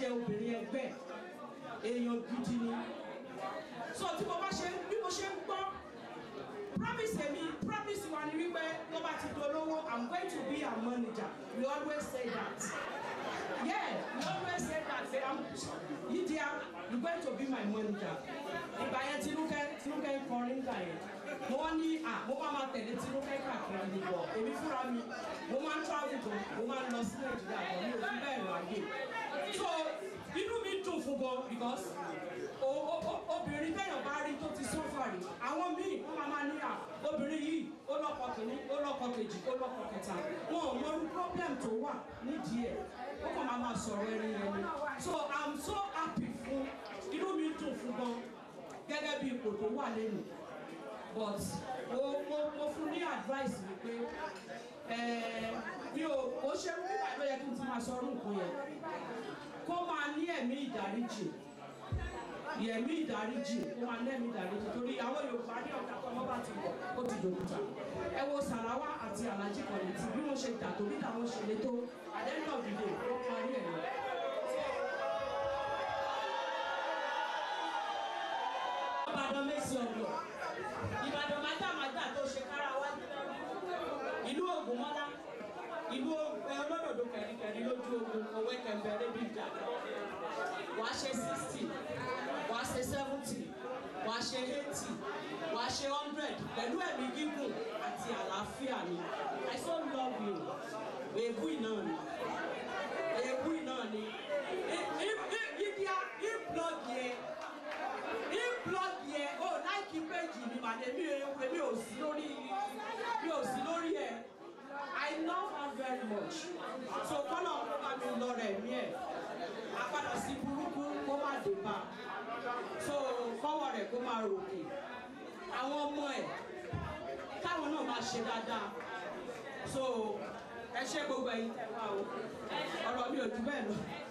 jẹ́ obìnrin ẹgbẹ́ èèyàn gidi ni so tí mo bá ṣe bí mo ṣe ń gbọ́ promise mi promise wa ni wípé tó bá ti dolówó i'm going to be her manager we always say that yeah we always say that say i'm Lydia you going to be my manager ìgbà yẹn tinúkẹ́ tinúkẹ́ ń kọrin gbà yẹn mo wá ní à mo máa ma tẹ̀lé tinúkẹ́ káàkiri nìbọ̀ èmi fúnra mi mo máa ń travel gan mo máa ń lọ sí nàìjíríà gan mi ò fi bẹ́ẹ̀ ráyè so inú mi dùn fún gan because o- o- o- obìnrin téèyàn bá rí tó ti sọ́fà rí àwọn míì wọ́n máa máa ní à obìnrin yìí ó lọ́kọ kìíní ó lọ́kọ kejì ó lọ́kọ kẹta wọn ò mọ irú problem tó wà nídìí ẹ̀ ó kàn máa máa sọ̀rọ̀ ẹni yẹn ni so i'm so happy fún inú mi dùn fún gan gẹ́gẹ́ bí ipò tó wà lẹ́nu but mo mo mo fún ní advice mi pé ẹ mi ò ó ṣe nígbà tó yẹ kí n ti máa sọ ọdún nǹkan yẹn kó máa ní ẹ̀mí ìdáríjì yẹ̀mí ìdáríjì kó máa ní ẹ̀mí ìdáríjì torí àwọn Yorùbá ní ọ̀gá tó ọmọ bá ti wọ̀ ó ti dòkúta ẹ wo Sàráwá àti Alhaji Kollington tí bí wọ́n ṣe jà torí táwọn ṣe lé tó àdéhùn ọ̀dìdè wọ́n parí ẹ̀ lọ. Ìbàdàn mẹ́sì ọ̀dọ̀ Ìbàdàn májàmájà tó ṣe kára wájú ìlú Ògúnmọ́lá ìlú olódòdó kẹ̀ríkẹ̀rí lójú ogun òwe kẹ̀mbẹ̀rẹ̀ bíi ìjà wàá ṣe sixty wàá ṣe seventy wàá ṣe eighty wàá ṣe hundred pẹ̀lú ẹ̀mí gígùn àti àlàáfíà ni I so love you èébú iná ni èébú iná ni ibi blog yẹn blog yẹn o láìkí péjì mi màdé mi ò mi ò sí lórí mi ò sí lórí ẹ I love her very much so kọ́nà ọ̀pọ̀ bá mi lọ rẹ̀ mí ẹ̀ apádà sí burúkú kó má dé bá so kọ́wọ́ rẹ̀ kó máa ròkè àwọn ọmọ ẹ̀ káwọn náà máa ṣe dáadáa so ẹ ṣe gbogbo ẹ̀yin tẹ́ wá o ọ̀rọ̀ mi ò jù bẹ́ẹ̀ lọ.